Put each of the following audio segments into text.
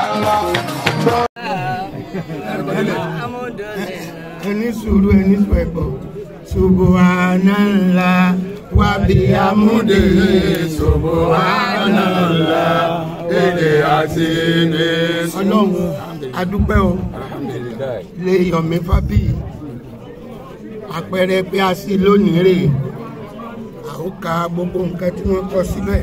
ẹni sùúrù ẹni sùúrù ẹ̀gbọ́n subhanallah wa bihamdi subhanallah èdè àti ní ọlọ́run adúpẹ́ o lè yọ̀mí fábí àpẹẹrẹ pé a sí lónìí rè àwọn ka gbogbo nǹkan tí wọ́n kọ síbẹ̀.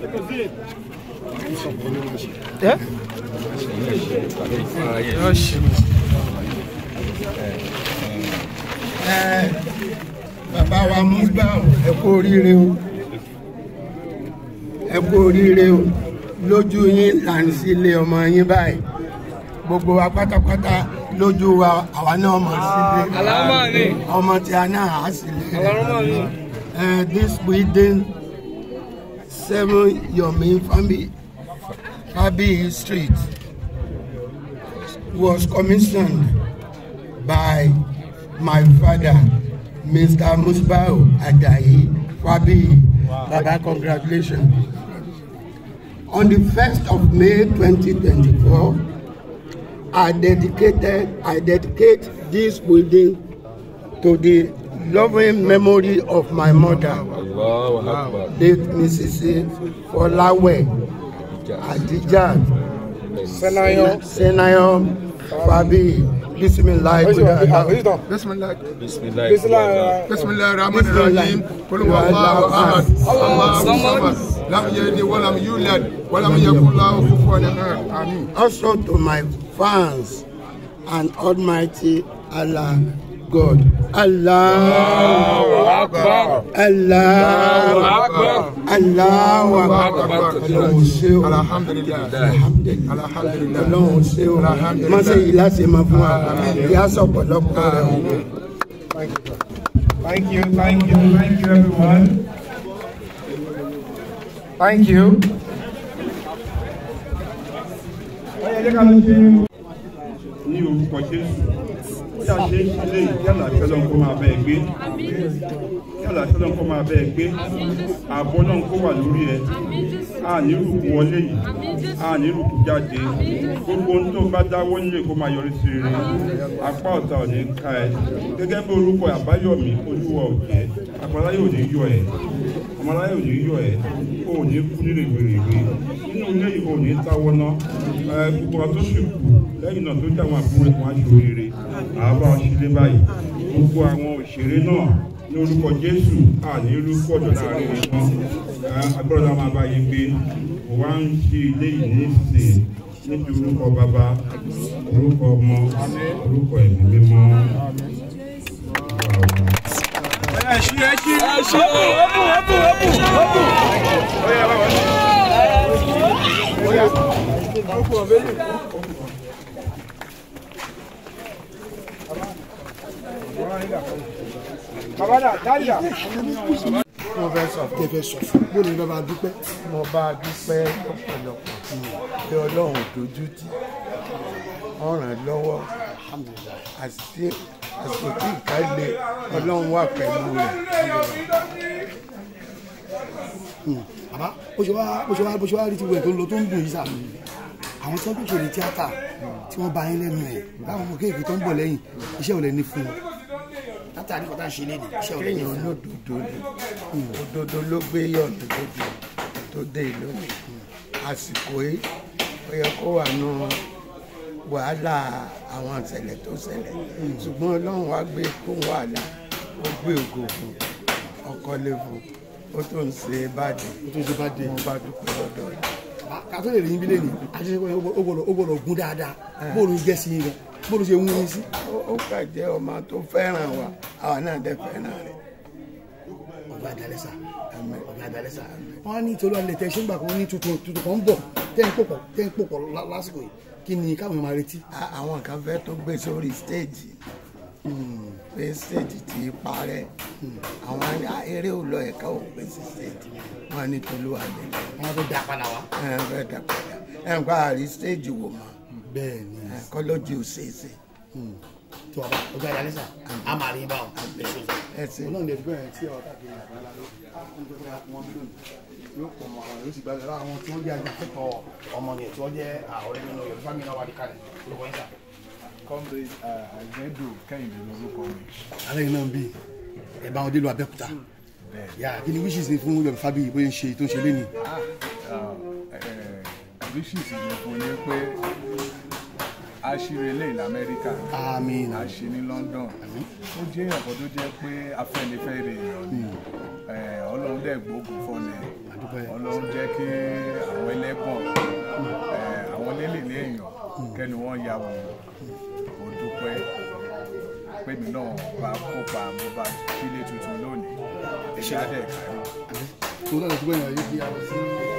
Ẹ, bàbá wa Musba ẹ kú oríire o ẹ kú oríire o lójú yín là ń sílé ọmọ yín báyìí gbogbo wa pátápátá lójú wa àwa náà mọ̀ sílé ọmọ tí a náà á sílé Uh, this building seven Yomi Fabi Fabi Street was commissioned by my father, Mr. Musbao Adayi Fabi. Baba, congratulations. On the 1st of May 2024, I dedicated, I dedicate this building to the loving memory of my mother, Allahu Akbar. late Mrs. Folawe Adijat Senayo. Senayo Fabi. Bismillah. Bismillah. Bismillah. Bismillah ar-Rahman ar-Rahim. Qul huwallahu ahad. Allahu samad. Lam yalid wa lam yulad wa lam yakul lahu kufuwan ahad. Amin. Also to my fans and Almighty Allah God. Allah. Akbar. Allah. Akbar. Allah. Akbar. Ọlọ́run ṣé o. Alhamdulillah. Alhamdulillah. Alhamdulillah. Ọlọ́run ṣé o. Má ṣe yìí láti máa fún wa. Ìyá sọ̀pọ̀lọpọ̀ rẹ̀ o. Thank you, thank you, thank you, everyone. Thank you. Ọyẹ jẹ́ ká lọ ṣe ní orúkọ Jésù. Ó yà ṣe ilé yálà tẹ́lọ̀ kó máa bẹ́ẹ̀ gbé. Yálà tẹ́lọ̀ kó máa bẹ́ẹ̀ gbé. Ààbò náà kó wà lórí ẹ. A ní rúkú wọlé yìí. A ní rúkú jáde. Gbogbo ohun tó bá dáwọ́ nílé kó máa yọrí sí rere. Apá ọ̀tá ò ní ká ẹ. Gẹ́gẹ́ bí orúkọ Àbáyọ̀mí Olúwa òjẹ́. Àpáláyé ò ní yọ ẹ. Ọmọláyé ò ní yọ ẹ. O ò ní kú ní rèwerèwe. Nínú ilé yìí o ò ní táwọ́ ná. Ẹ gbogbo wa tó sì kù lẹ́yìn náà tó jẹ́ àwọn àbúrò ẹ̀kọ́ aṣọ rere. Àbá ọ̀ṣìlẹ̀ báyìí. Gbogbo àwọn òṣèré náà ní orúkọ Jésù àní orúkọ ọ̀dọ̀ láàrin wọn. Agbọ́dọ̀ náà máa bá yín gbé. Mo wá ń ṣe ilé yìí ní ìsìn níbi orúkọ bàbá, orúkọ ọmọ, orúkọ ẹ̀mí mímọ́. Mo fẹ́ sọ fún Tẹ̀fẹ̀ sọ fún. Bó ni bàbá dúpẹ́? mo bá a dúpẹ́ lọ́pọ̀lọpọ̀ pé ọlọ́run dojú tì wọ́n ràn án lọ́wọ́ àti àsìkò tí ìka le ọlọ́run wà pẹ̀lú rẹ̀. Bàbá bó ṣe wá bó ṣe wá bó ṣe wá rí ti wẹ̀ tó ń lọ tó ń dùn yìí sà. Àwọn tí wọ́n tó ṣòro tíátà tí wọ́n bá yín lẹ́nu ẹ̀ báwọn ọmọ kéèké tó ń bọ̀ lẹ́yìn iṣẹ́ ò lè ní fún wọn. Látà ní kọ́tà ṣe léde iṣẹ́ ò lè ní kéèyàn fún wọn. olódodo ni òdodo ló gbé yọ̀nù lójú tó dé lónìí àsìkò yìí ó yẹ kó wà nù wàhálà àwọn ìṣẹ̀lẹ̀ tó ṣẹlẹ̀ ṣùgbọ́n ọlọ́run wá gbé kó wàhálà ó gbé ògo fún ọkọlé fún ó tó ń ṣe bàdé Ó tún ṣe bá dé. mo bá dúpẹ́ lọ́dọ̀ rẹ̀. Ká tó lè rí yín bí lẹ́nu àṣìṣe ó gbọ́dọ̀ ó gbọ́dọ̀ gún dáadáa bóòlù jẹ́ sí yín gan bóòlù ṣe ń wú yín sí. Ó- ó kà jẹ́ ọmọ tó fẹ́ràn wa àwa náà dẹ̀ fẹ́ràn rẹ̀ ọ̀gá àdàlẹ́sà ọ̀gá àdàlẹ́sà wọ́n á ní ìtòlú alẹ́ tẹ ṣé ń gbà kan ní tuntun tuntun kan ń bọ̀ tẹ́ ń pòpọ̀ tẹ́ ń pòpọ̀ lá- lásìkò yìí kí ni káwọn máa retí. A- àwọn kan fẹ́ tó gbé sórí stéèjì pé stéèjì ti parẹ́ àwọn á- eré ò lọ ẹ̀ka ò gbé sí stéèjì wọn ní tolúwalẹ̀ àwọn tó da padà wá. ẹ̀ ń fẹ́ dàpọ̀dà ẹ̀ ń pa àrí stéèjì wò mọ́ bẹ́ẹ̀ ni kọ́lọ́jì ò ṣeéṣe tí wàá bá ọ̀gá àdàlẹ́sà á máa rí báwọn. ẹ̀sìn ọlọ́run lè dúpẹ́ tí ọ̀gá kiri àgbàlá ló ń gbé wọn mílíọ̀nù yóò pọ̀ mọ́ àwọn yóò sì gbàgbé lára àwọn tí wọ́n jẹ́ ajàfẹ́tọ̀ọ́ ọmọ yẹn tí wọ́n jẹ́ ọ̀rẹ́ nínú Yorùbá mi náà wà ní kalẹ̀ lórúkọ yín sà. comrade àgbẹ̀dò kẹ́hìndé lórúkọ mi. alẹ́ yìí náà ń bí ẹ̀ bá wọn dé lu Abẹ́òkúta yà kí ni wishes ni fún Yorùbá Fábíyì bóyá ń ṣe tó ń ṣe léni. wishes mi fún ni pé a ṣeré eléyìí lamẹ́ríkà àmín a ṣe ní London ó jẹ́ ọ̀pọ̀ tó jẹ́ pé afẹ́nifẹ́re èèyàn ni Eh, ọlọ́run dẹ̀ gbógun fọ́lẹ̀ Àdúpẹ́. ọlọ́run jẹ́ kí àwọn ẹlẹ́gbọ̀n eh, àwọn lélẹ̀lẹ́ èèyàn kẹ́ni wọ́n ya wò ó dúpẹ́ pèmí náà bá kópa bó bá sílé tuntun lónìí èyí á dẹ̀ kárí. tó náà tó gbẹ̀yìn ayé bí a lọ sí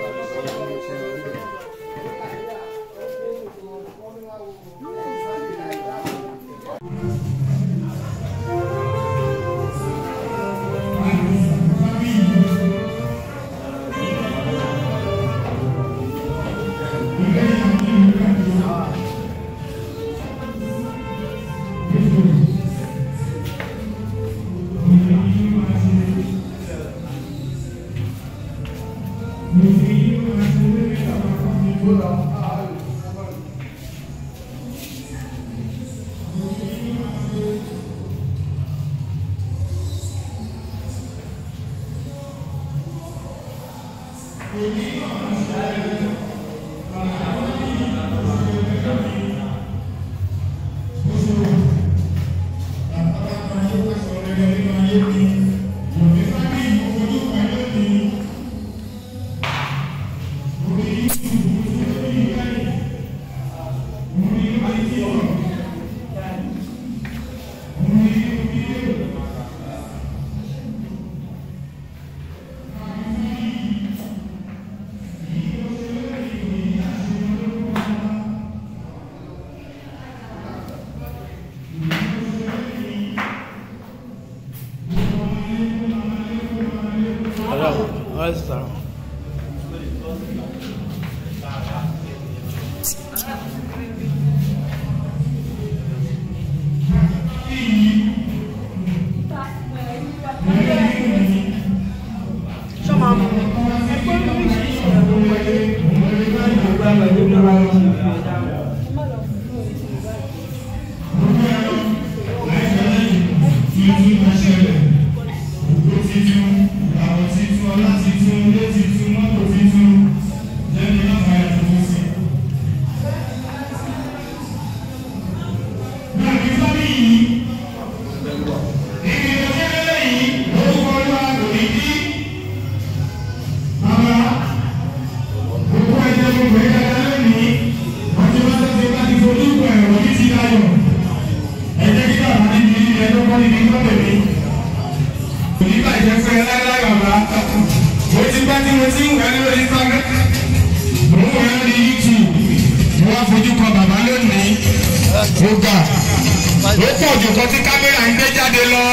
ó pọ̀ jù kan tí kámẹ́rà ń gbé jáde lọ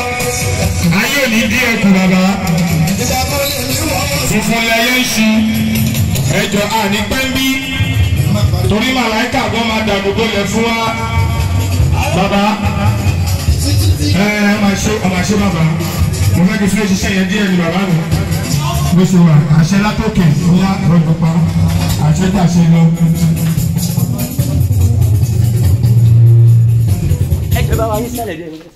ayé ò ní dí ẹkùn bàbá funfun lẹyẹ ń ṣu ẹjọ àní pẹ́ńbí torí màláìka gan máa dàgbò bolẹ̀ fún wa bàbá ẹ ẹ máa ṣe ọmọ àṣẹ bàbá mo fẹ́ kí fún ṣiṣẹ́ yẹn díẹ̀ ni bàbá mi bó ṣe wà àṣẹ látòkè ńlá rọgbọ pa àṣẹ tàṣẹ lọ. ẹ bá wa yín sálẹ̀ díẹ̀